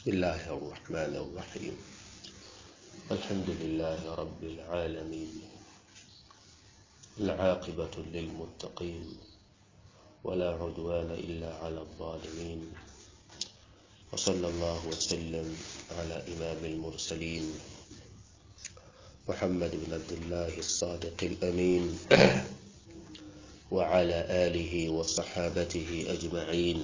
بسم الله الرحمن الرحيم الحمد لله رب العالمين العاقبة للمتقين ولا عدوان إلا على الظالمين وصلى الله وسلم على إمام المرسلين محمد بن عبد الله الصادق الأمين وعلى آله وصحابته أجمعين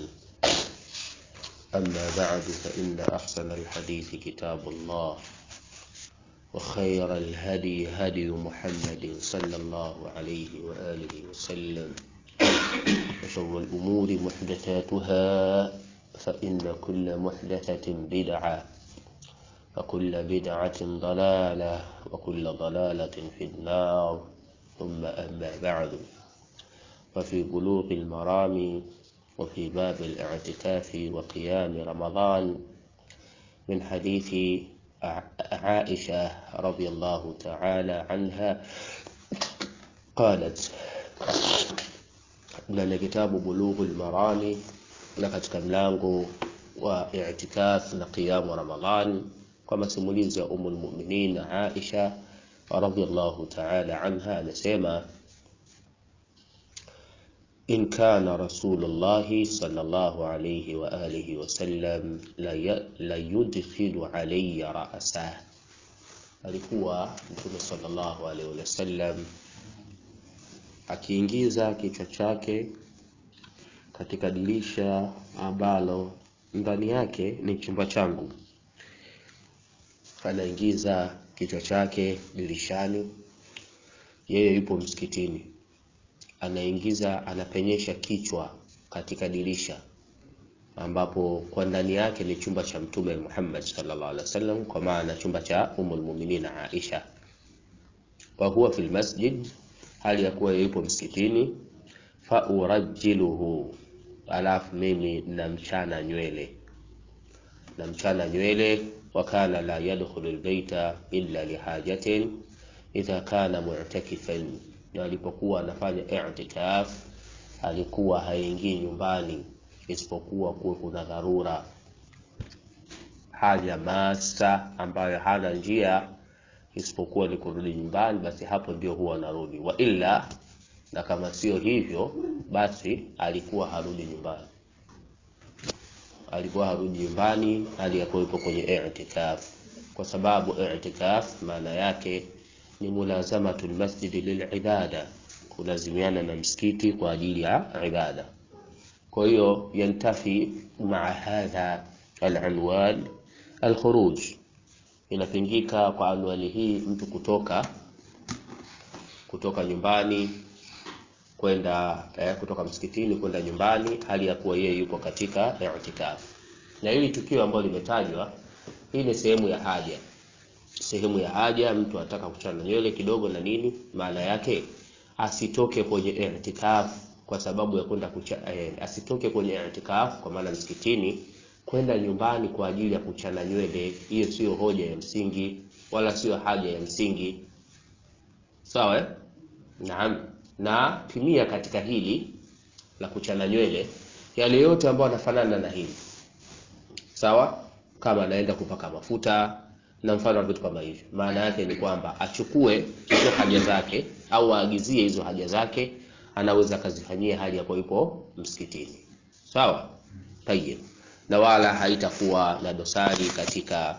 أما بعد فإن أحسن الحديث كتاب الله وخير الهدي هدي محمد صلى الله عليه وآله وسلم وشر الأمور محدثاتها فإن كل محدثة بدعة وكل بدعة ضلالة وكل ضلالة في النار ثم أما بعد وفي بلوغ المرام وفي باب الاعتكاف وقيام رمضان من حديث عائشة رضي الله تعالى عنها قالت na kitabu bulughu lmarami na katika mlango wa i'tikaf na qiyamu Ramadhan kwa masimulizi ya Ummul Mu'minin Aisha radhiyallahu ta'ala anha anasema in kana rasulullah sallallahu alayhi wa alihi wa sallam la yudkhilu alayya ra'sa alikuwa mtume sallallahu alayhi wa sallam akiingiza kichwa chake katika dirisha ambalo ndani yake ni chumba changu. Anaingiza kichwa chake dirishani, yeye yupo msikitini, anaingiza anapenyesha kichwa katika dirisha ambapo kwa ndani yake ni chumba cha Mtume Muhammad sallallahu alaihi wasallam, kwa maana chumba cha Ummul Mu'minin Aisha, wa huwa fil masjid hali ya kuwa yupo msikitini, fa urajiluhu, alafu mimi namchana nywele, namchana nywele. Wa kana la yadkhulu albayta illa lihajatin idha kana mu'takifan, na alipokuwa anafanya i'tikaf alikuwa haingii nyumbani isipokuwa kuwe kuna dharura, haja masa ambayo hana njia isipokuwa ni kurudi nyumbani, basi hapo ndio huwa anarudi. Wa illa, na kama sio hivyo, basi alikuwa harudi nyumbani, alikuwa harudi nyumbani hali ya kuwepo kwenye i'tikaf, kwa sababu i'tikaf maana yake ni mulazamatul masjidi lilibada, kulazimiana na msikiti kwa ajili ya ibada. Kwa hiyo yantafi maa hadha alanwan alkhuruj inapingika kwa anwani hii mtu kutoka kutoka nyumbani kwenda eh, kutoka msikitini kwenda nyumbani hali ya kuwa yeye yupo katika i'tikaf. Na hili tukio ambalo limetajwa, hii ni sehemu ya haja, sehemu ya haja. Mtu anataka kuchana nywele kidogo na nini, maana yake asitoke kwenye i'tikaf kwa sababu ya kwenda kucha, eh, asitoke kwenye i'tikaf kwa maana msikitini kwenda nyumbani kwa ajili ya kuchana nywele, hiyo sio hoja ya msingi wala sio haja ya msingi. Sawa eh? Naam. Na pimia katika hili la kuchana nywele yale yote ambayo yanafanana na hili, sawa, kama anaenda kupaka mafuta na mfano wa vitu kama hivyo. Maana yake ni kwamba achukue hizo haja zake au aagizie hizo haja zake, anaweza akazifanyia hali ya yupo msikitini. Sawa, tayeb na wala haitakuwa na dosari katika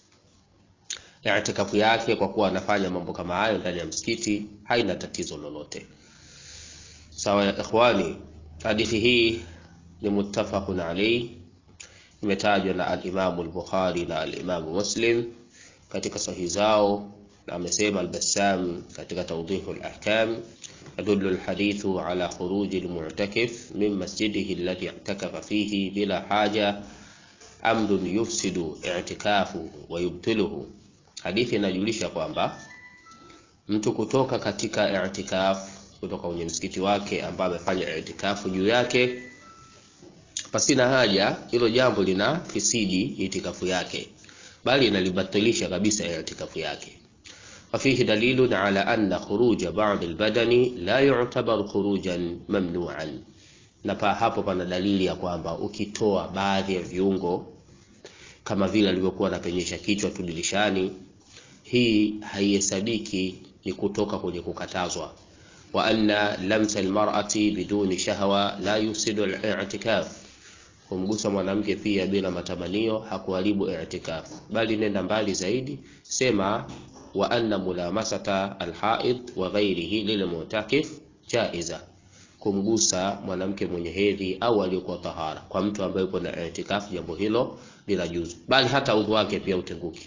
i'tikafu yake, kwa kuwa anafanya mambo kama hayo ndani ya msikiti, haina tatizo lolote. Sawa ya ikhwani, hadithi hii ni muttafaqun alayhi, imetajwa na al-Imam al-Bukhari na al-Imam Muslim katika sahihi zao, na amesema al-Bassam katika Tawdihul Ahkam يدل الحديث على خروج المعتكف من مسجده الذي اعتكف فيه بلا حاجة أمر يفسد اعتكافه ويبطله. Hadithi inajulisha kwamba mtu kutoka katika i'tikaf, kutoka kwenye msikiti wake ambao amefanya i'tikafu juu yake pasina haja, hilo jambo lina fisidi itikafu yake, bali inalibatilisha kabisa i'tikafu yake. وفيه دليل على أن خروج بعض البدن لا يعتبر خروجا ممنوعا na pa hapo pana dalili ya kwamba ukitoa baadhi ya viungo kama vile alivyokuwa anapenyesha kichwa tu dirishani hii haihesabiki ni kutoka kwenye kukatazwa wa anna lamsa almar'ati biduni shahwa la yusidu al-i'tikaf kumgusa mwanamke pia bila matamanio hakuharibu i'tikaf bali nenda mbali zaidi sema wa anna mulamasata alhaid wa ghairihi lilmu'takif jaiza kumgusa mwanamke mwenye hedhi au aliyokuwa tahara kwa mtu ambaye yuko na i'tikaf jambo hilo lina juzu bali hata udhu wake pia utenguki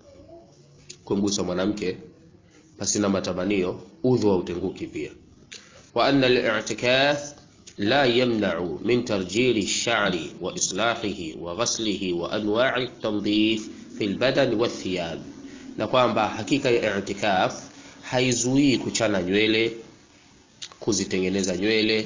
kumgusa mwanamke pasina matamanio udhu wa utenguki pia wa anna al-i'tikaf la yamna'u min tarjili ash-sha'ri wa islahihi wa ghaslihi wa anwa'i at-tanzif fi al-badan wa thiyab na kwamba hakika ya i'tikaf haizuii kuchana nywele kuzitengeneza nywele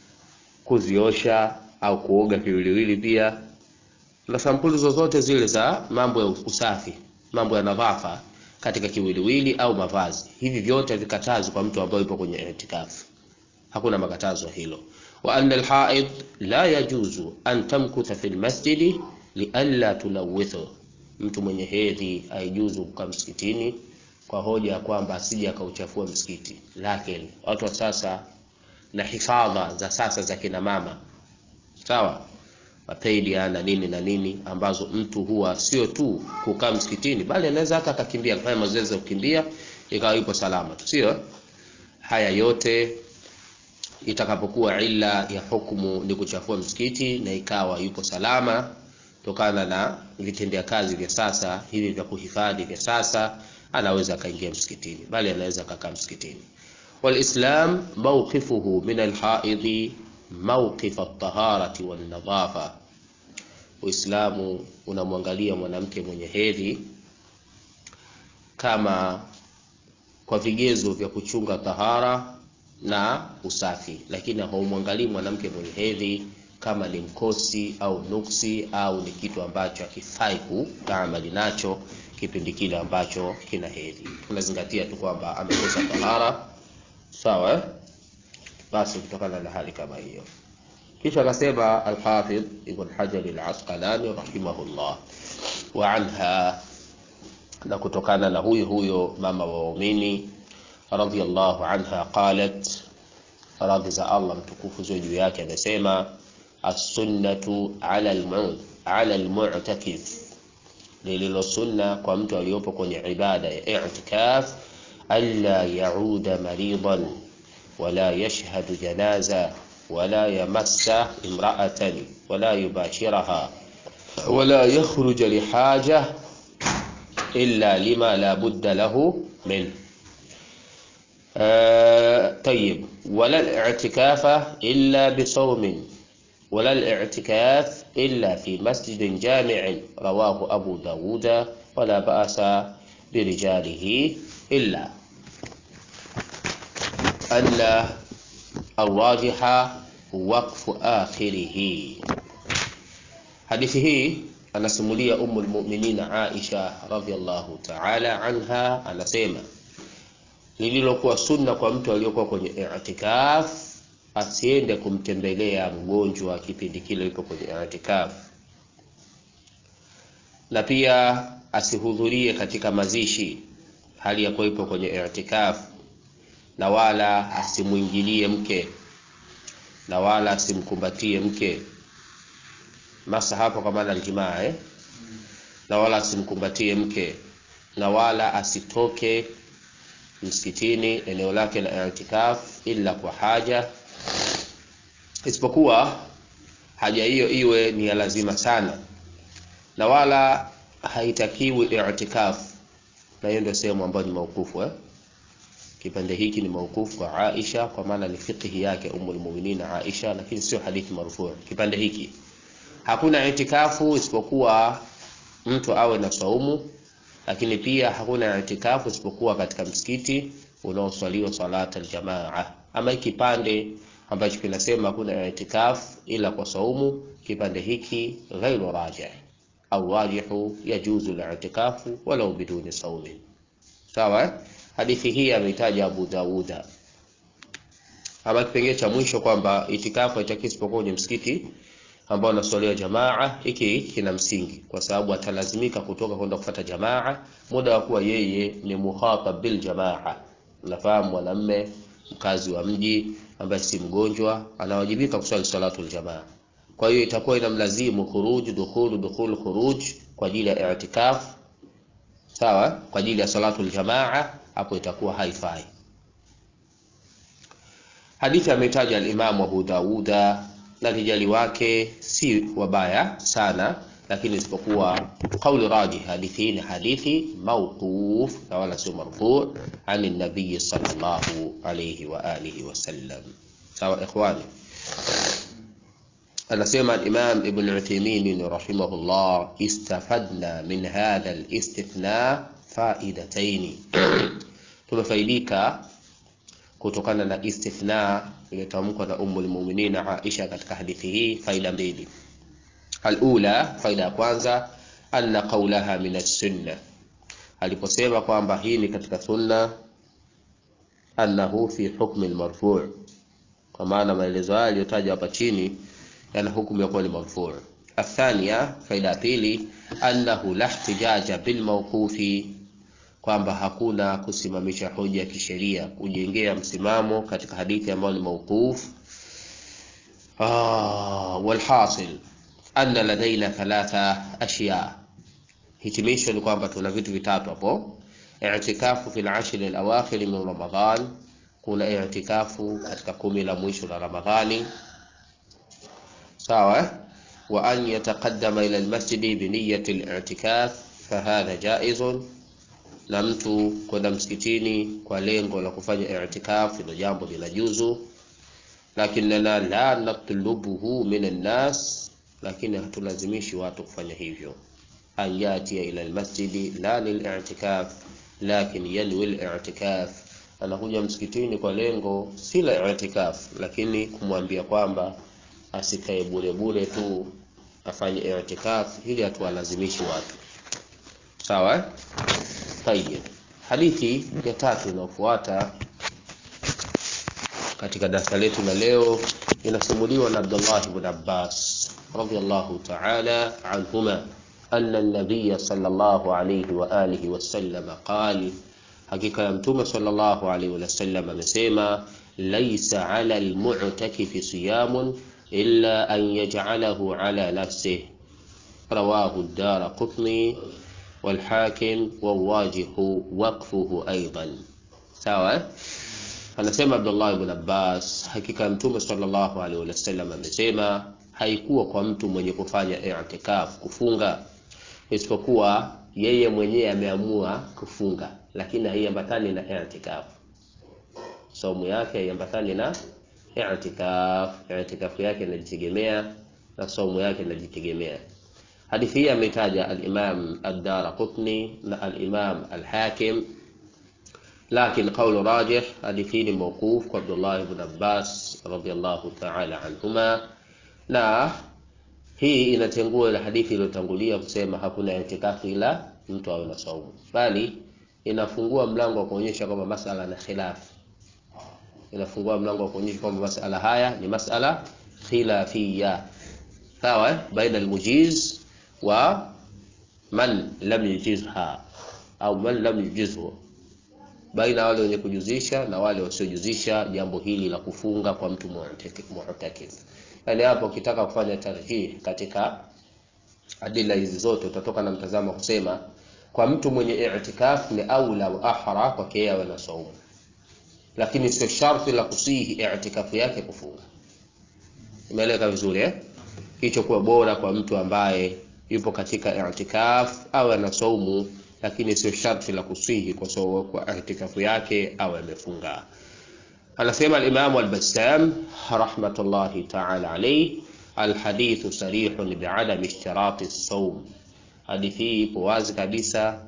kuziosha au kuoga kiwiliwili pia na sampuli zozote zile za mambo ya usafi mambo ya nadhafa katika kiwiliwili au mavazi hivi vyote vikatazi kwa mtu ambaye yupo kwenye itikafu hakuna makatazo hilo wa anna alhaid la yajuzu an tamkutha fi almasjidi lialla tulawithu mtu mwenye hedhi haijuzu kukaa msikitini kwa hoja ya kwamba asije akauchafua msikiti lakini watu wa sasa na hifadha za sasa za kina mama sawa mapeidia na nini na nini ambazo mtu huwa sio tu kukaa msikitini bali anaweza hata akakimbia kufanya mazoezi ya kukimbia ikawa yupo salama tu sio haya yote itakapokuwa illa ya hukumu ni kuchafua msikiti na ikawa yupo salama kutokana na vitendea kazi vya sasa hivi vya kuhifadhi vya sasa anaweza akaingia msikitini bali anaweza akakaa msikitini walislam mawqifuhu min alhaidhi mawqif at-taharati wan-nadhafa Uislamu unamwangalia mwanamke mwenye hedhi kama kwa vigezo vya kuchunga tahara na usafi, lakini haumwangalii mwanamke mwenye hedhi kama ni mkosi au nuksi au ni kitu ambacho hakifai kutaamali nacho kipindi kile ambacho kina hedhi. Tunazingatia tu kwamba amekosa tahara, sawa eh? Basi kutokana na hali kama hiyo kisha akasema Alhafidh Ibn Hajar Al-Asqalani rahimahullah, wa anha, na kutokana na huyo huyo mama wa waumini radhiyallahu anha qalat, radhi za Allah mtukufu ziwe juu yake, amesema as-sunnatu ala al-mu'd ala al-mu'takif, lililo sunna kwa mtu aliyopo kwenye ibada ya i'tikaf, alla yauda maridan wala yashhadu janaza ولا يمس امرأة ولا يباشرها ولا يخرج لحاجة إلا لما لا بد له منه آه طيب ولا الاعتكاف إلا بصوم ولا الاعتكاف إلا في مسجد جامع رواه أبو داود ولا بأس برجاله إلا أن الراجح وقف آخره hadithi hii anasimulia umu lmuminin Aisha radhiallahu taala anha, anasema lililokuwa sunna kwa mtu aliyokuwa kwenye i'tikaf asiende kumtembelea mgonjwa kipindi kile yuko kwenye i'tikaf, na pia asihudhurie katika mazishi hali ya kuwa kwenye i'tikaf na wala asimwingilie mke na wala asimkumbatie mke masa hapo kwa maana aljimaa eh? na wala asimkumbatie mke na wala asitoke msikitini eneo lake la i'tikaf ila kwa haja, isipokuwa haja hiyo iwe ni ya lazima sana, na wala haitakiwi i'tikaf, na hiyo ndio sehemu ambayo ni maukufu eh? Kipande hiki ni maukufu kwa Aisha, kwa maana ni fiqhi yake Ummul Mu'minin Aisha, lakini sio hadithi marfu. Kipande hiki hakuna itikafu isipokuwa mtu awe na saumu, lakini pia hakuna itikafu isipokuwa katika msikiti unaoswaliwa salata aljamaa. Ama kipande ambacho kinasema hakuna itikafu ila kwa saumu, kipande hiki ghairu rajih au rajihu, yajuzu al-i'tikafu walau biduni saumin. Sawa eh? Hadithi hii ameitaja Abu Dawuda. Ama kipengele cha mwisho kwamba itikafu haitakiwi isipokuwa kwenye msikiti ambao wanaswalia jamaa, hiki kina msingi, kwa sababu atalazimika kutoka kwenda kufata jamaa muda wa kuwa yeye ni muhatab bil jamaa. Unafahamu, mwanamme mkazi wa mji ambaye si mgonjwa anawajibika kuswali salatul jamaa. Kwa hiyo itakuwa inamlazimu khuruj dukhul dukhul khuruj kwa ajili ya i'tikaf, sawa, kwa ajili ya salatul jamaa, hapo itakuwa haifai. Hadithi ametaja al-Imam Abu Dawuda na rijali wake si wabaya sana, lakini isipokuwa kauli rajih, hadithi hii ni hadithi mawquf na wala sio marfu ani nabii sallallahu alayhi wa alihi wasallam. Sawa ikhwani, anasema al-Imam Ibn Uthaymeen rahimahullah, istafadna min hadha al-istithna faidataini, tumefaidika kutokana na istithna iliyotamkwa na Ummul Mu'minin Aisha katika hadithi hii, faida mbili. Alula, faida ya kwanza, anna qawlaha min as-sunna, aliposema kwamba hii ni katika sunna, annahu fi hukmi al-marfu', kwa maana maelezo haya yaliyotajwa hapa chini yana hukumu ya kuwa ni marfu'. Athania, faida ya pili, annahu la ihtijaja bil mawqufi kwamba hakuna kusimamisha hoja ya kisheria kujengea msimamo katika hadithi ambayo ni mawquf. Ah, walhasil anna ladaina thalatha ashya, hitimisho ni kwamba tuna vitu vitatu hapo. I'tikafu fil ashri al-awakhir min Ramadhan, kuna i'tikafu katika kumi la mwisho la Ramadhani, sawa. Wa an yataqaddama ila al-masjidi bi niyyati al-i'tikaf fahadha jaizun na mtu kwenda msikitini kwa lengo la kufanya i'tikaf ilo jambo linajuzu, lakinna la natlubuhu min annas, lakini hatulazimishi watu kufanya hivyo. An yatia ila almasjidi la lil'i'tikaf lakin yanwi al-i'tikaf, anakuja msikitini kwa lengo si la i'tikaf, lakini kumwambia kwamba asikae bure bure tu afanye i'tikaf, ili hatuwalazimishi watu. Sawa. Tayyib, hadithi ya tatu inayofuata katika darasa letu la leo inasimuliwa na Abdullah ibn Abbas radhiyallahu ta'ala anhuma anna an-nabiy sallallahu alayhi wa alihi wasallam qala, hakika ya mtume sallallahu alayhi wa sallam amesema, laysa 'ala al-mu'takifi siyamun illa an yaj'alahu 'ala nafsihi, rawahu ad-Daraqutni walhakim wawajihu waqfuhu aidan. Sawa, anasema Abdullah ibn Abbas, hakika mtume sallallahu alaihi wasallam amesema, haikuwa kwa mtu mwenye kufanya i'tikaf kufunga, isipokuwa yeye mwenyewe ameamua kufunga, lakini haiambatani na i'tikaf. Saumu yake haiambatani na i'tikaf, i'tikaf yake inajitegemea na saumu yake inajitegemea. Hadithi hii ametaja al-Imam ad-Daraqutni na al-Imam al-Hakim, lakin qawl rajih, hadithi hii ni mawquf kwa Abdullah ibn Abbas radhiyallahu ta'ala anhuma, na hii inatengua ile hadithi iliyotangulia kusema hakuna itikafu ila mtu awe na saumu, bali inafungua mlango wa kuonyesha kwamba masala na khilaf, inafungua mlango wa kuonyesha kwamba masala haya ni masala khilafiyya, sawa, baina al-mujiz wa man lam yujizha au man lam yujizhu, baina wale wenye kujuzisha na wale wasiojuzisha jambo hili la kufunga kwa mtu mu'takif. Yani hapo ukitaka kufanya tarjih katika adila hizi zote utatoka na mtazamo kusema kwa mtu mwenye i'tikaf ni aula wa ahra kwake yeye awe na saumu, lakini sio sharti la kusihi i'tikafu yake kufunga. Imeeleka vizuri eh? Hicho kuwa bora kwa mtu ambaye yupo katika i'tikaf awe na saumu, lakini sio sharti la kusihi kwa sababu kwa i'tikafu yake awe amefunga. Anasema al-Imam al-Bassam rahmatullahi ta'ala alayhi, alhadithu sarihun bi'adami ishtirati as-sawm, hadithi hii ipo wazi kabisa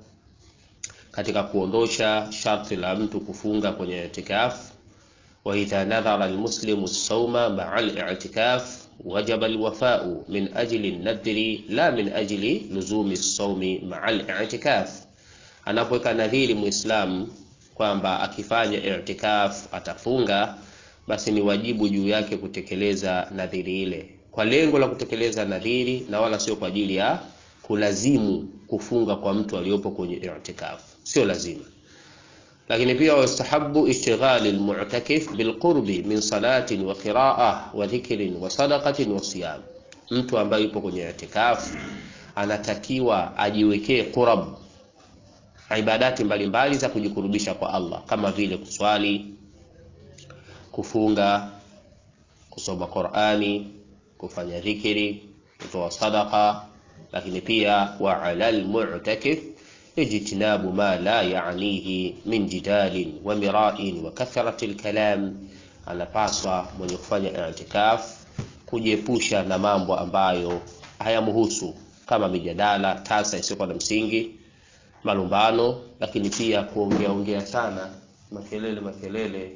katika kuondosha sharti la mtu kufunga kwenye i'tikaf. Wa idha nadhara al-muslimu as-sawma ma'a al-i'tikaf wajaba alwafau min ajli nadhri la min ajli luzumi saumi maa al-i'tikaf, anapoweka nadhiri muislamu kwamba akifanya i'tikaf atafunga, basi ni wajibu juu yake kutekeleza nadhiri ile, kwa lengo la kutekeleza nadhiri na wala sio kwa ajili ya kulazimu kufunga kwa mtu aliyopo kwenye i'tikaf, sio lazima. Lakini pia wastahabu ishtighali almu'takif bilqurbi min salatin wa qira'ah wa dhikrin wa sadaqatin wa siyam. Mtu ambaye yupo kwenye i'tikaf anatakiwa ajiwekee qurab, ibadati mbalimbali za kujikurubisha kwa Allah kama vile kuswali, kufunga, kusoma Qur'ani, kufanya dhikri, kutoa sadaqa, lakini pia wa alal mu'takif ijtinabu ma la ya'nihi min jidalin wa mira'in wa kathrati al-kalam, anapaswa mwenye kufanya i'tikaf kujiepusha na mambo ambayo hayamhusu kama mijadala tasa isiyokuwa na msingi, malumbano, lakini pia kuongea ongea sana, makelele makelele,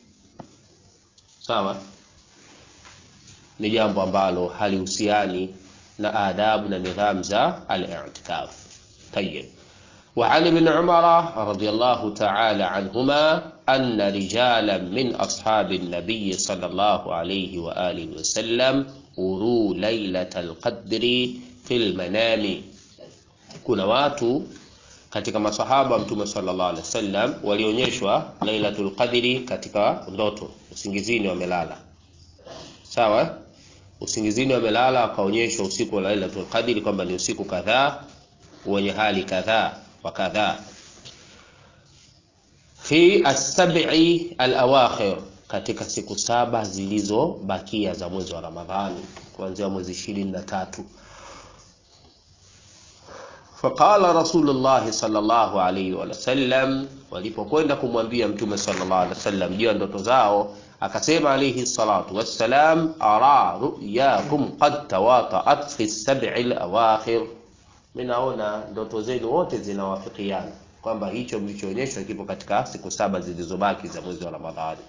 sawa, ni jambo ambalo halihusiani na adabu na nidhamu za al-i'tikaf. Tayyib. وعن ابن عمر رضي الله تعالى عنهما أن رجالا من أصحاب النبي صلى الله عليه وآله وسلم أروا ليلة القدر في المنام kuna watu katika masahaba wa mtume sallallahu alaihi wasallam walionyeshwa lailatul qadri katika ndoto usingizini wamelala sawa usingizini wamelala wakaonyeshwa usiku wa lailatul qadri kwamba ni usiku kadhaa wenye hali kadhaa wa kadhaa fi as-sab'i al-awakhir katika siku saba zilizobakia za mwezi wa Ramadhani kuanzia mwezi ishirini na tatu faqala Rasulullah sallallahu alayhi wa sallam, walipokwenda kumwambia Mtume sallallahu alayhi wasallam juu ya ndoto zao, akasema alayhi salatu wassalam, ara ru'yakum qad tawata'at fi as-sab'i al-awakhir, minaona ndoto zenu wote zinawafikiana kwamba hicho mlichoonyeshwa kipo katika siku saba zilizobaki za mwezi wa Ramadhani.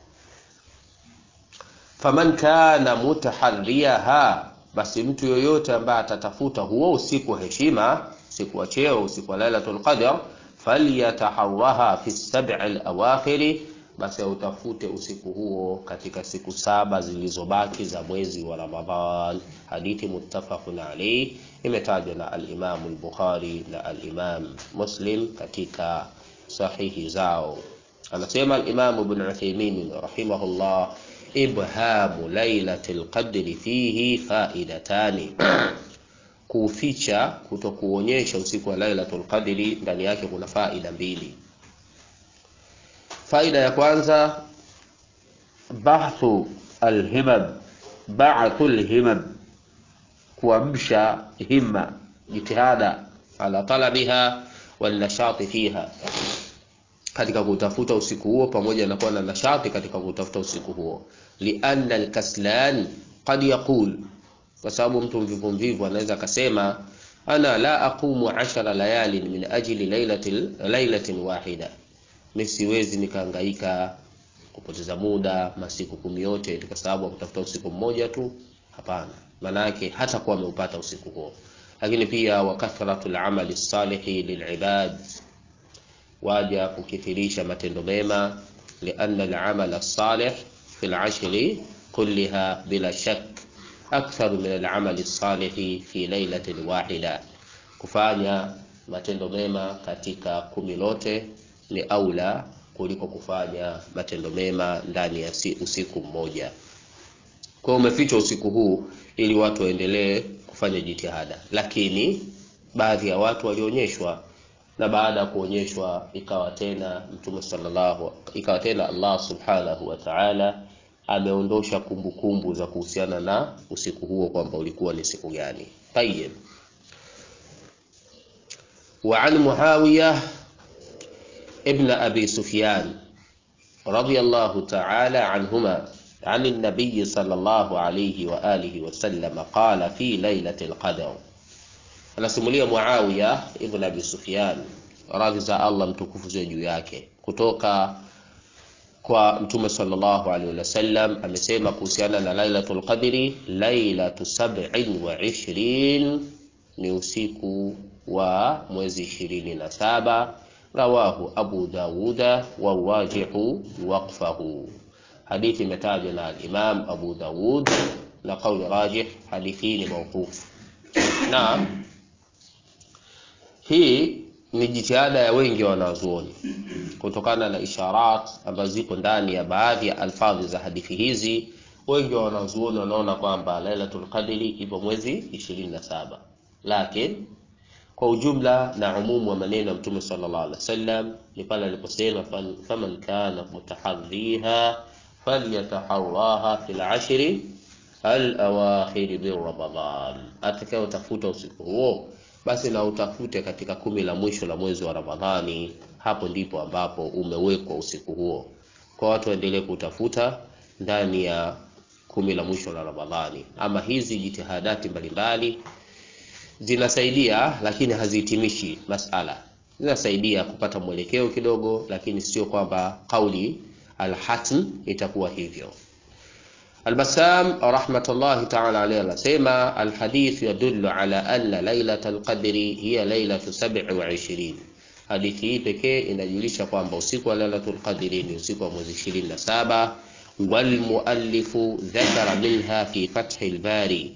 Faman kana mutaharriyaha, basi mtu yoyote ambaye atatafuta huo usiku wa heshima, usiku wa cheo, usiku wa Lailatul Qadr, falyataharraha fi sab'i al-awakhiri, basi autafute usiku huo katika siku saba zilizobaki za mwezi wa Ramadhan. Hadithi muttafaqun alayh, imetajwa na al-Imam al-Bukhari na al-Imam Muslim katika sahihi zao. Anasema al-Imam Ibn Uthaymeen rahimahullah ibhamu lailatul qadri fihi faidatani, kuficha kutokuonyesha usiku wa lailatul qadri ndani yake kuna faida mbili. Faida ya kwanza bahthu alhimam, ba'thu alhimam, kuamsha himma, jitihada ala talabiha wal nashati fiha katika kutafuta usiku huo pamoja na kuwa na nashati katika kutafuta usiku huo. Lianna alkaslan qad yaqul, kwa sababu mtu mvivu mvivu anaweza akasema ana la aqumu ashara layalin min ajli lailatin lailatin wahida, mimi siwezi nikahangaika kupoteza muda masiku kumi yote kwa sababu ya kutafuta usiku mmoja tu. Hapana, maana yake hata kuwa ameupata usiku huo. Lakini pia wa kathratul amali salihi lilibad waja kukithirisha matendo mema, lianna al-amal as-salih fi al-ashri kulliha bila shak akthar min al-amal as-salih fi lailatin wahida, kufanya matendo mema katika kumi lote ni aula kuliko kufanya matendo mema ndani ya usiku mmoja. Kwa umefichwa usiku huu ili watu waendelee kufanya jitihada, lakini baadhi ya watu walionyeshwa na baada ya kuonyeshwa ikawa tena mtume sallallahu ikawa tena Allah subhanahu wa ta'ala ameondosha kumbukumbu za kuhusiana na usiku huo kwamba ulikuwa ni siku gani. Tayyib. Wa an Muawiya ibn Abi Sufyan radiyallahu ta'ala anhuma عن النبي صلى الله عليه وآله وسلم قال في ليلة القدر anasimulia Muawiya ibn Abi Sufyan, radhi za Allah mtukufu ziwe juu yake, kutoka kwa Mtume sallallahu alaihi wasallam amesema kuhusiana na Lailatul Qadri, lailatu sab'in wa ishrin, ni usiku wa mwezi ishirini na saba. Rawahu Abu Dawuda wa wajihu waqfahu, hadithi imetajwa na al-Imam Abu Dawud na kauli rajih hadithi hii ni mauqufu na hii ni jitihada ya wengi wa wanazuoni kutokana na isharat ambazo zipo ndani ya baadhi ya alfadhi za hadithi hizi wengi wa wanazuoni wanaona kwamba lailatul qadri ipo mwezi 27 lakini kwa ujumla na umumu wa maneno ya mtume sallallahu alaihi wasallam ni pale aliposema faman kana mutahadhiha falyataharraha fil ashri alawakhiri min ramadan atakayotafuta usiku huo basi na utafute katika kumi la mwisho la mwezi wa ramadhani hapo ndipo ambapo umewekwa usiku huo kwa watu waendelee kutafuta ndani ya kumi la mwisho la ramadhani ama hizi jitihadati mbalimbali zinasaidia lakini hazihitimishi masala zinasaidia kupata mwelekeo kidogo lakini sio kwamba kauli alhatm itakuwa hivyo البسام رحمة الله تعالى عليه anasema الحديث يدل على أن ليلة القدر هي ليلة سبع وعشرين hadithi hii pekee inajulisha kwamba usiku wa lailatul qadri ni usiku wa mwezi 27 walmuallifu dhakara minha fi fathi albari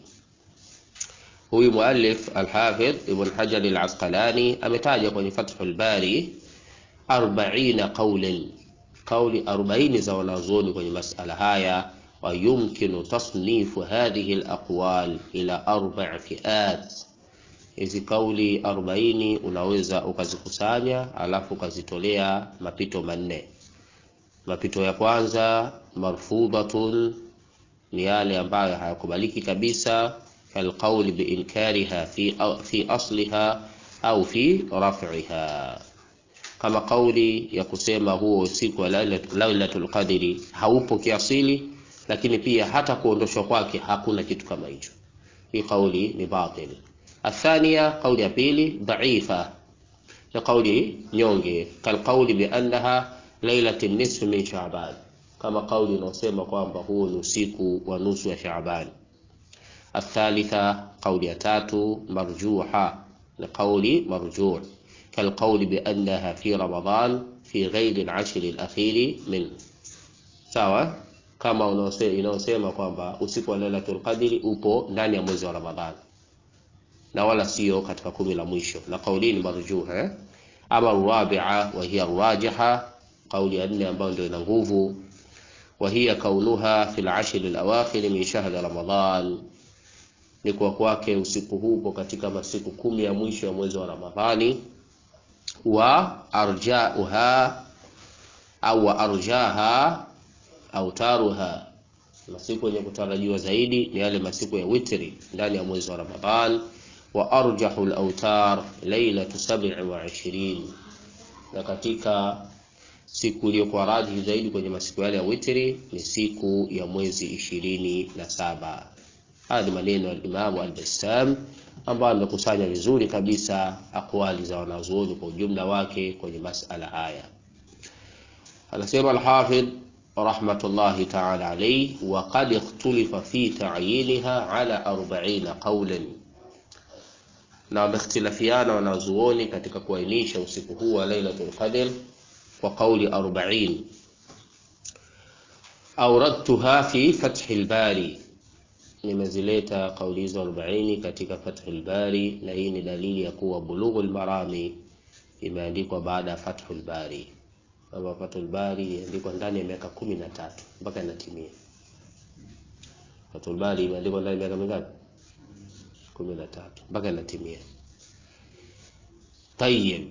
huyu muallif alhafidh ibn hajar alasqalani ametaja kwenye fathul bari 40 qawlan kauli 40 za wanazuoni kwenye masala haya ويمكن تصنيف هذه الأقوال إلى أربع فئات hizi kauli 40 unaweza ukazikusanya alafu ukazitolea mapito manne mapito ya kwanza marfudhatun ni yale ambayo hayakubaliki kabisa kalqauli biinkariha fi, fi asliha au fi raf'iha kama kauli ya kusema huo usiku wa lailatul qadri haupo kiasili lakini pia hata kuondoshwa kwake hakuna kitu kama hicho hii kauli ni batil athania kauli ya pili dhaifa ni kauli nyonge kalqauli biannaha lailati nisfi min shaaban kama kauli inayosema kwamba huo ni usiku wa nusu ya shaaban athalitha kauli ya tatu marjuha ni kauli marjuh kalqauli biannaha fi ramadan fi ghairi al-ashr al-akhir min sawa kama inayosema kwamba usiku wa Lailatul Qadri upo ndani ya mwezi wa Ramadhani na wala sio katika kumi la mwisho, na kauli ni marjuha eh? Ama rabi'a wa hiya rajiha, kauli ya nne ambayo ndio ina nguvu, wa hiya kaunuha fil ashr al awakhir min shahr Ramadhan, ni kwa kwake usiku huu upo katika masiku kumi ya mwisho ya mwezi wa Ramadhani, wa arja'uha au wa arjaha autaruha masiku yenye kutarajiwa zaidi ni yale masiku ya witri ndani ya mwezi wa Ramadhan wa arjahu al-autar lailatu 27 na katika siku iliyokuwa rajihi zaidi kwenye masiku yale ya witri ni siku ya mwezi ishirini na saba. Haya ni maneno ya Imamu Al-Bassam ambayo amekusanya vizuri kabisa akwali za wanazuoni kwa ujumla wake kwenye masala haya. Anasema Al-Hafidh rahmatullahi ta'ala alayhi wa qad ikhtulifa fi ta'yinha ala 40 qawlan na wamehtilafiana wanazuoni katika kuainisha usiku huu wa Lailatul Qadr kwa kauli 40 auradtuha fi Fathil Bari nimezileta kauli hizo 40 katika Fathul Bari na hii ni dalili ya kuwa Bulughul Marami imeandikwa baada ya Fathul Bari kama Fathul Bari imeandikwa ndani ya miaka 13 mpaka inatimia Fathul Bari imeandikwa ndani ya miaka mingapi 13 mpaka inatimia طيب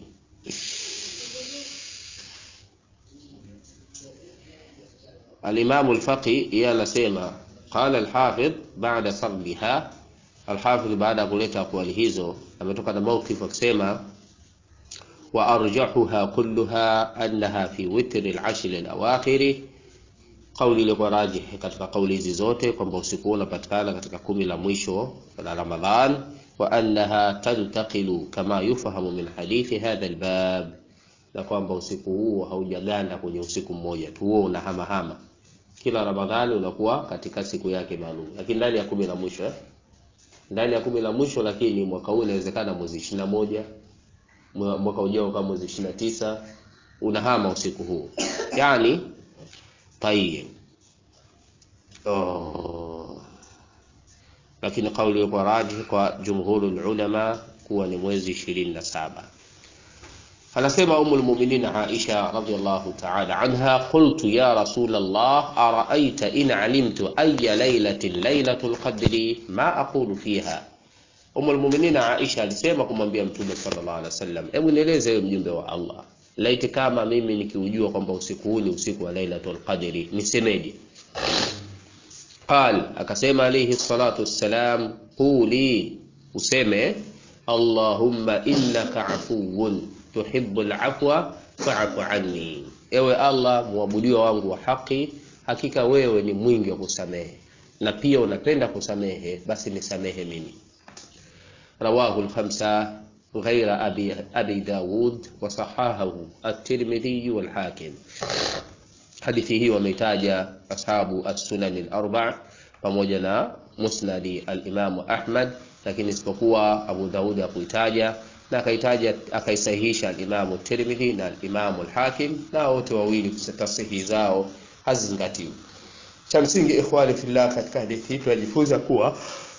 الإمام الفقي يانسema قال الحافظ بعد صربها الحافظ baada ya kuleta akwali hizo ametoka na mawqif akisema wa arjahuha kulluha annaha fi witr al-ashr al-awakhir kauli ilikuwa rajih katika kauli hizi zote kwamba usiku unapatikana katika kumi la mwisho la Ramadhan wa annaha tantaqilu kama yufahamu min hadithi hadha albab, na kwamba usiku huu haujaganda kwenye usiku mmoja tu, huo unahamahama kila Ramadhani unakuwa katika siku yake maalum, lakini ndani ya kumi la mwisho eh? ndani ya kumi la mwisho, lakini mwaka huu inawezekana mwezi ishirini na moja mwaka ujao kama mwezi ishirini na tisa unahama usiku huu yani Tayyib. Oh. lakini kauli iliyokuwa rajih kwa jumhurul ulama kuwa ni mwezi ishirini na saba. Anasema Ummul Mu'minin Aisha radhiyallahu ta'ala anha, qultu ya Rasul Allah ara'aita in alimtu ayya laylatin laylatul qadri ma aqulu fiha. Ummul Mu'minin Aisha alisema kumwambia Mtume sallallahu alaihi wasallam, hebu nieleze wewe mjumbe wa Allah, laiti kama mimi nikiujua kwamba usiku huu ni usiku wa Lailatul Qadri nisemeje? Qal, akasema alayhi salatu wassalam, quli, useme Allahumma innaka afuwun tuhibbul afwa fa'fu anni, ewe Allah mwabudiwa wangu wa haki, hakika wewe ni mwingi wa kusamehe na pia unapenda kusamehe, basi nisamehe mimi. Rawahu al-khamsa ghaira abi, abi Dawud wa sahahahu at-Tirmidhi wal Hakim. Hadithi hii wameitaja ashabu as-sunan al-arba' pamoja na musnadi al-Imamu Ahmad, lakini isipokuwa Abu Daud hakuitaja na akaitaja akaisahihisha al-Imamu Tirmidhi na al-Imamu al-Hakim, na wote wawili tasihi zao hazizingatiwi. Cha msingi ikhwani fillah, katika hadithi hii tunajifunza kuwa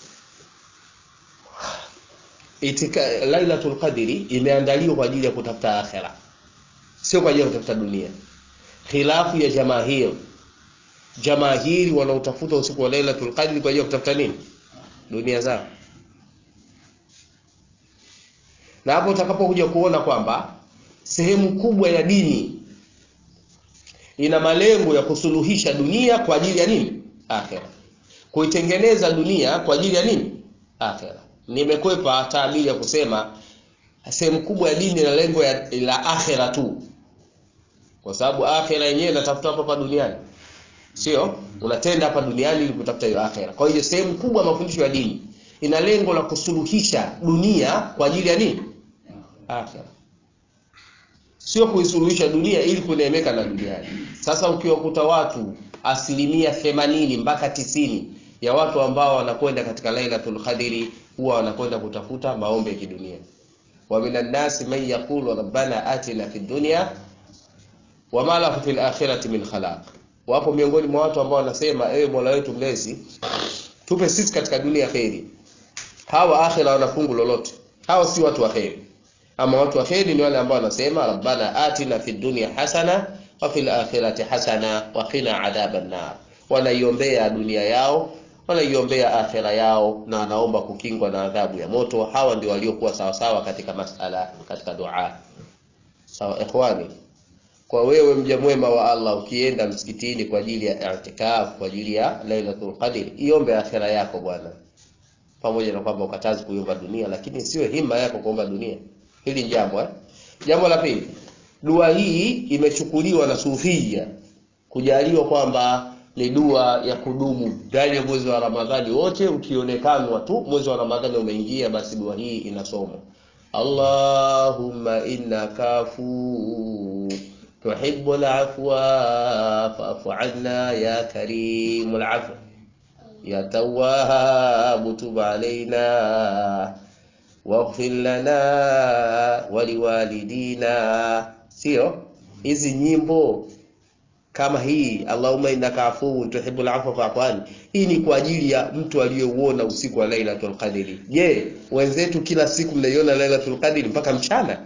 itika Lailatul Qadri imeandaliwa kwa ajili ya kutafuta akhera, sio kwa ajili ya kutafuta dunia. Khilafu ya jamahir, jamahiri wanaotafuta usiku wa Lailatul Qadri kwa ajili ya kutafuta nini? Dunia zao. Na hapo utakapokuja kuona kwamba sehemu kubwa ya dini ina malengo ya kusuluhisha dunia kwa ajili ya nini? Akhera. Kuitengeneza dunia kwa ajili ya nini? Akhera. Nimekwepa taabiri ya kusema sehemu kubwa ya dini ina lengo ya la akhera tu, kwa sababu akhera yenyewe inatafuta hapa hapa duniani, sio unatenda hapa duniani ili kutafuta hiyo akhera. Kwa hiyo sehemu kubwa ya mafundisho ya dini ina lengo la kusuluhisha dunia kwa ajili ya nini? Akhera, sio kuisuluhisha dunia ili kuneemeka na duniani. Sasa ukiwakuta watu asilimia themanini mpaka tisini ya watu ambao wanakwenda katika Lailatul Qadri huwa wanakwenda kutafuta maombi ya kidunia. wa minan nasi man yaqulu rabbana atina fid dunya wama lahu fil akhirati min khalaq. Wapo miongoni mwa watu ambao wanasema ewe Mola wetu mlezi, tupe sisi katika dunia kheri. Hawa akhira wana fungu lolote? Hawa si watu wa kheri. Ama watu wa kheri ni wale ambao wanasema rabbana atina fid dunya hasana wa fil akhirati hasana wa qina adhaban nar. Wanaiombea dunia yao wanaiombea akhera yao na wanaomba kukingwa na adhabu ya moto. Hawa ndio waliokuwa sawasawa katika masala, katika dua. Sawa ikhwani, kwa wewe mja mwema wa Allah, ukienda msikitini kwa ajili ya i'tikaf, kwa ajili ya Lailatul Qadr, iombe akhera yako bwana, pamoja na kwamba ukatazi kuiomba dunia, lakini siwe hima yako kuomba dunia. Hili jambo eh. Jambo la pili, dua hii imechukuliwa na Sufia kujaliwa kwamba ni dua ya kudumu ndani ya mwezi wa Ramadhani wote. Ukionekanwa tu mwezi wa Ramadhani umeingia, basi dua hii inasomwa, Allahumma innaka afu tuhibbul afwa fa'fu anna ya karimul afwa ya tawwabu tub alaina waghfir lana wa liwalidina. Sio hizi nyimbo kama hii Allahumma innaka afuwun tuhibbul afwa fa'fu anni, hii ni kwa ajili ya mtu aliyeuona usiku wa Lailatul Qadri. Je, wenzetu kila siku mnaiona Lailatul Qadri mpaka mchana?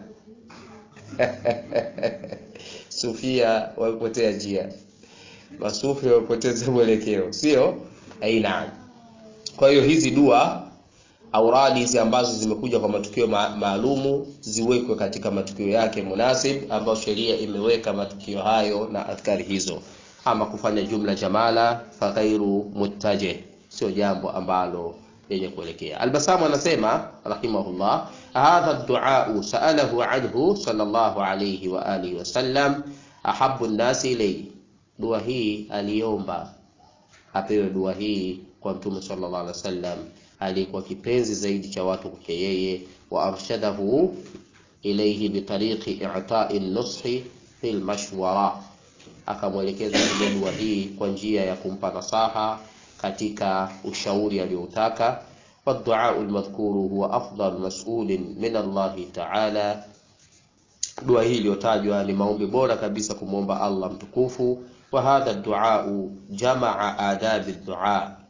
Sufia wamepotea njia, masufi wamepoteza mwelekeo, sio aina. Kwa hiyo hizi dua auradi hizi ambazo zimekuja kwa matukio ma maalumu ziwekwe katika matukio yake munasib, ambayo sheria imeweka matukio hayo na adhkari hizo. Ama kufanya jumla jamala fa ghairu muttaje, sio jambo ambalo lenye kuelekea. Albasamu anasema rahimahullah, hadha duau saalahu anhu sallallahu alayhi wa alihi wasallam ahabu nnasi ilayhi, dua hii aliomba apewe dua hii kwa Mtume sallallahu alaihi wasallam alikuwa kipenzi zaidi cha watu kwake yeye, wa arshadahu ilayhi bitariqi i'ta'i nushi fil mashwara, akamwelekeza kwenye dua hii kwa njia ya kumpa nasaha katika ushauri aliyoutaka. Waduau almadhkuru huwa afdal mas'ulin min Allah ta'ala, dua hii iliyotajwa ni maombi bora kabisa kumwomba Allah mtukufu. Wa hadha duau jamaa adabi dua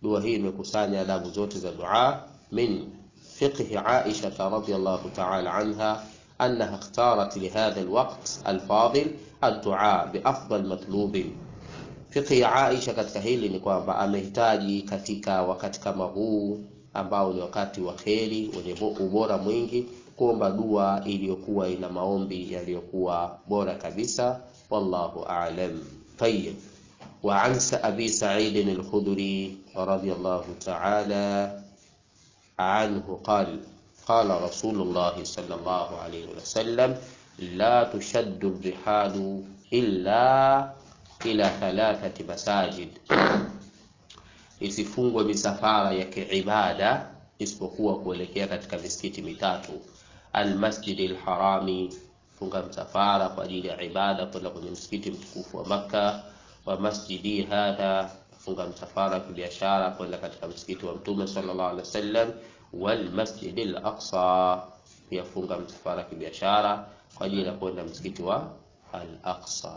dua hii imekusanya adabu zote za dua min fiqhi Aisha radhiyallahu ta'ala anha أنها اختارت لهذا الوقت الفاضل الدعاء بأفضل مطلوب Fiqhi ya Aisha katika hili ni kwamba amehitaji katika wakati kama huu ambao ni wakati wa kheri wenye ubora mwingi kuomba dua iliyokuwa ina maombi yaliyokuwa bora kabisa. Wallahu a'lam. Tayyib. Wa an Abi Sa'id al-Khudri radiyallahu ta'ala anhu qala qala Rasulullah sallallahu alayhi wa sallam la tushaddu ar-rihalu illa ila thalathati masajid, isifungwe misafara ya kiibada isipokuwa kuelekea katika misikiti mitatu. Almasjidi lharami, funga msafara kwa ajili ya ibada kwenda kwenye msikiti mtukufu wa Makka. Wa masjidi hadha, funga msafara wa kibiashara kwenda katika msikiti wa Mtume sallallahu alaihi wasallam. Walmasjidi al-aqsa, pia funga msafara wa kibiashara kwa ajili ya kwenda msikiti wa al-Aqsa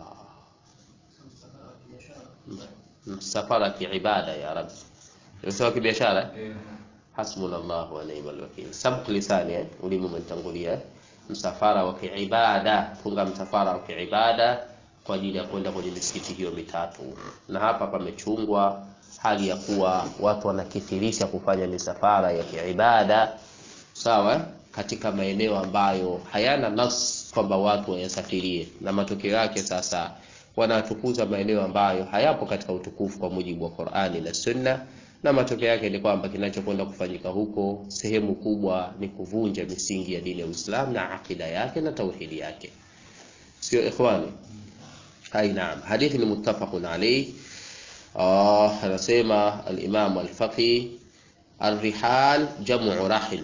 msafara kiibada ya rabbi sio kibiashara hasbunallahu wa ni'mal wakeel sabq lisani eh ulimi umetangulia msafara wa kiibada funga msafara wa kiibada kwa ajili ya kwenda kwenye misikiti hiyo mitatu na hapa pamechungwa hali ya kuwa watu wanakithirisha kufanya misafara ya kiibada sawa katika maeneo ambayo hayana nas kwamba watu wayasafirie na matokeo yake sasa wanatukuza maeneo ambayo hayapo katika utukufu kwa mujibu wa Qur'ani na Sunna, na matokeo yake ni kwamba kinachokwenda kufanyika huko sehemu kubwa ni kuvunja misingi ya dini ya Uislamu na akida yake na tauhidi yake, sio ikhwani? Hai, naam. Hadithi ni muttafaqun alayhi. Ah, anasema al-Imam al-Faqih الرحال جمع رحل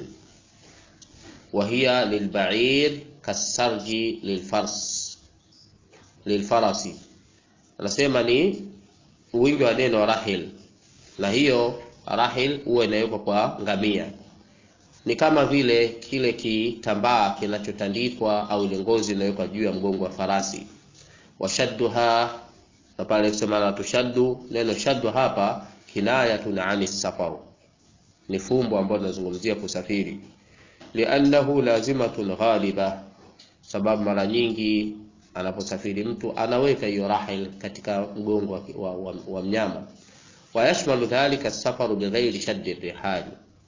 وهي للبعير كالسرج للفرس lilfarasi anasema ni wingi wa neno rahil, na hiyo rahil huwa inawekwa kwa ngamia. Ni kama vile kile kitambaa kinachotandikwa au ile ngozi inawekwa juu ya mgongo wa farasi. Washadduha, na pale kusema la tushaddu, neno shaddu hapa kinayatun ani safar, ni fumbo ambalo linazungumzia kusafiri. Liannahu lazimatun ghaliba, sababu mara nyingi anaposafiri mtu anaweka hiyo rahil katika mgongo wa, wa, wa, wa mnyama. Wayashmalu dhalika safaru bighairi shaddi rihali,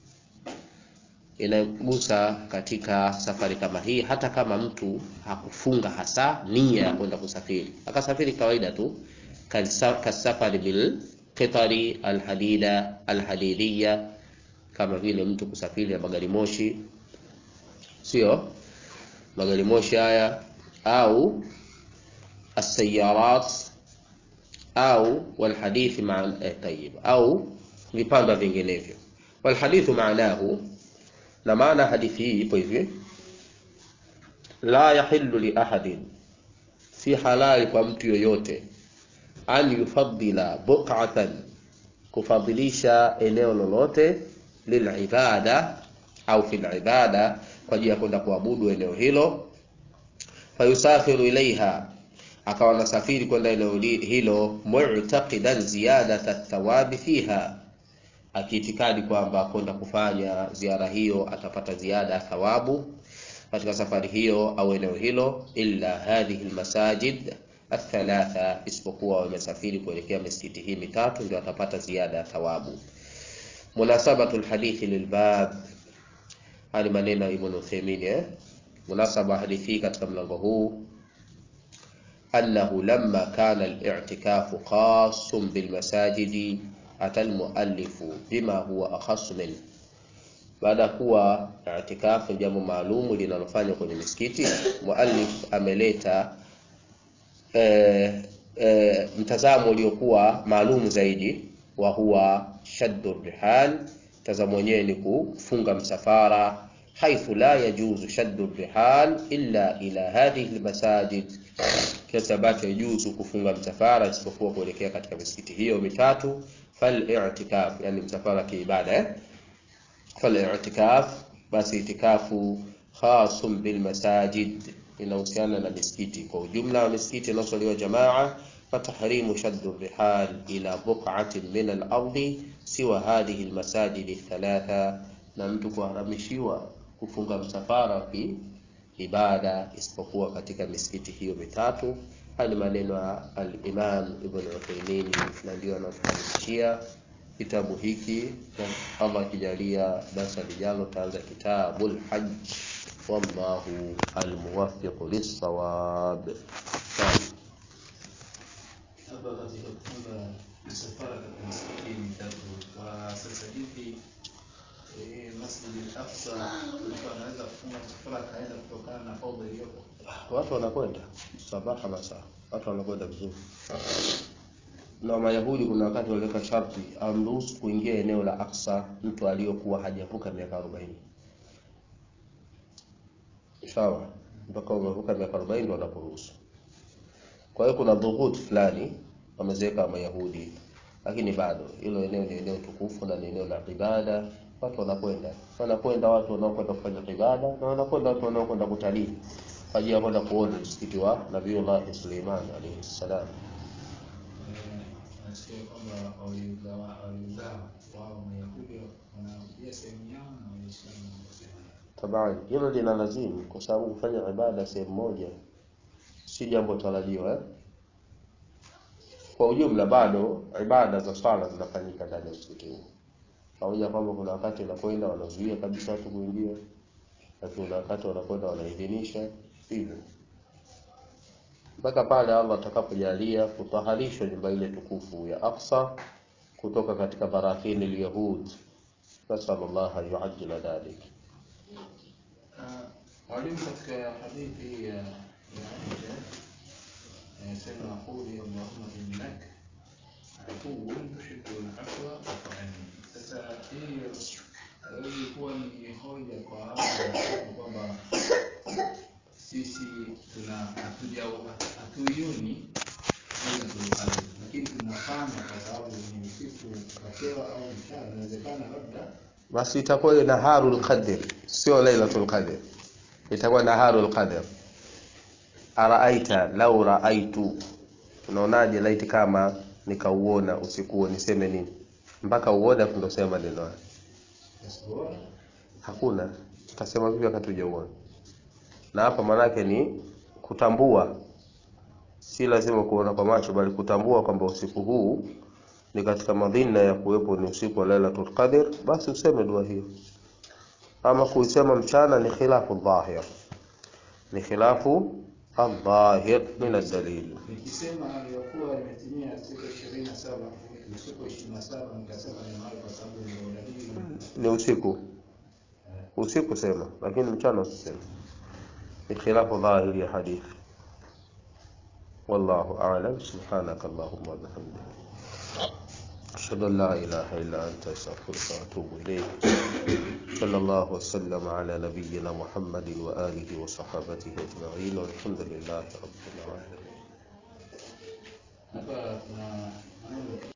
inagusa katika safari kama hii, hata kama mtu hakufunga hasa nia ya kwenda kusafiri, akasafiri kawaida tu, kasafari bil qitari alhadida alhadidiya, kama vile mtu kusafiri na magari moshi, sio magari moshi haya au السيارات au walhadithi ma eh, tayib au vipanda vinginevyo. Walhadithu maanahu, na maana hadithi hii ipo hivi: la yahillu li ahadin, si halali kwa mtu yoyote, an yufaddila buq'atan, kufadhilisha eneo lolote, lilibada au fil ibada, kwa ajili ya kwenda kuabudu eneo hilo, fayusafiru ilaiha akawa nasafiri kwenda eneo hilo mu'taqidan ziyadata thawabi fiha, akiitikadi kwamba kwenda kufanya ziara hiyo atapata ziada ya thawabu katika safari hiyo au eneo hilo. Illa hadhihi almasajid athalatha, isipokuwa wamesafiri kuelekea misikiti hii mitatu ndio atapata ziada ya thawabu. Munasabatu alhadithi lilbab, hali maneno ya Ibn Uthaymeen eh, munasaba hadithi katika mlango huu أنه لما كان الاعتكاف خاص بالمساجد أتى المؤلف بما هو أخص منه baada ya kuwa itikafu ni jambo maalumu linalofanywa kwenye misikiti, muallif ameleta e, e, mtazamo uliokuwa maalumu zaidi, wa huwa shaddu rihal. Mtazamo wenyewe ni kufunga msafara, haithu la yajuzu shaddu rihal illa ila hadhihi almasajid kiasi ambacho yajuzu kufunga msafara isipokuwa kuelekea katika misikiti hiyo mitatu. Fal i'tikaf, yani msafara kiibada eh? Fal i'tikaf, basi itikafu khasum bil masajid, inahusiana na misikiti kwa ujumla wa misikiti inayosaliwa jamaa. Fatahrimu shaddu rihal ila buq'atin min al-ardi siwa hadhihi almasajidi thalatha, na mtu kuharamishiwa kufunga msafara wa ibada isipokuwa katika misikiti hiyo mitatu. Haya ni maneno ya al-Imam Ibn Uthaymeen, na ndio anafahamishia kitabu hiki, na Allah akijalia darasa lijalo taanza kitabul hajj, wallahu almuwaffiq lis-sawab. Hapa katika kufunga msafara katika misikiti mitatu kwa sasa hivi eh, Masjid al-Aqsa mtu anaweza kufunga msafara akaenda kutokana na fadhila iliyopo. Watu wanakwenda sabaha masaa, watu wanakwenda vizuri. Na Mayahudi kuna wakati waliweka sharti amruhusu kuingia eneo la Aqsa mtu aliyokuwa hajavuka miaka 40. Sawa, mpaka umevuka miaka 40 ndio wanaporuhusu. Kwa hiyo kuna dhuhut fulani wameziweka Mayahudi, lakini bado hilo eneo ni eneo tukufu na ni eneo la ibada. Watu wanakwenda wanakwenda, watu wanaokwenda kufanya ibada na wanakwenda watu wanaokwenda kutalii kwa ajili ya kwenda kuona msikiti wa Nabiiullah Suleiman alayhi salam. Eh, nasikia kwamba waliugawa waliugawa wao Mayahudi wanaambia sehemu yao na Waislamu wanaambia sehemu yao. Tabani hilo lina lazimu, kwa sababu kufanya ibada sehemu moja si jambo tarajiwa eh? Kwa ujumla bado ibada za swala zinafanyika ndani ya msikiti huu, pamoja kwamba kuna wakati wanakwenda wanazuia kabisa watu kuingia, lakini kuna wakati wanakwenda wanaidhinisha hivyo mpaka pale Allah atakapojalia kutaharishwa nyumba ile tukufu ya Aqsa kutoka katika barathini al-yahud. Nasallallahu an yuajjila dhalik. Ah, Mwalimu, katika hadithi ya ya Aisha anasema quli allahumma innak afuwun tuhibbul afwa fa'fu anni. Sasa hiyo ilikuwa ni hoja kwa hawa wanaosema kwamba sisi tuna hatuja hatuioni Lailatul Qadr, lakini tunafanya kwa sababu ni usiku ukapewa au mchana, inawezekana labda Basi itakuwa ni naharul qadr, sio lailatul qadr, itakuwa naharul qadr. Araaita lau raaitu, unaonaje laiti kama nikauona usiku huo, niseme nini? Mpaka uone afu ndo sema maneno haya. Yasipoona Hakuna, tutasema vipi wakati hujauona? Na hapa maanake ni kutambua, si lazima kuona kwa macho, bali kutambua kwamba usiku huu ni katika madhina ya kuwepo ni usiku wa Lailatul Qadr, basi useme dua hiyo. Ama kuisema mchana ni khilafu dhahir, ni khilafu aldhahir min aldalil. nikisema aliyokuwa imetimia siku ishirini na saba ni siku ishirini na saba nikasema ni mahali kwa sababu ndio dalili Ni usiku, usiku sema, lakini mchana usiseme. Ni khilafu dhahir ya hadithi. والله أعلم سبحانك اللهم وبحمدك أشهد أن لا إله إلا أنت أستغفرك وأتوب إليك صلى الله وسلم على نبينا محمد وآله وصحابته أجمعين والحمد لله رب العالمين hapa tuna maneno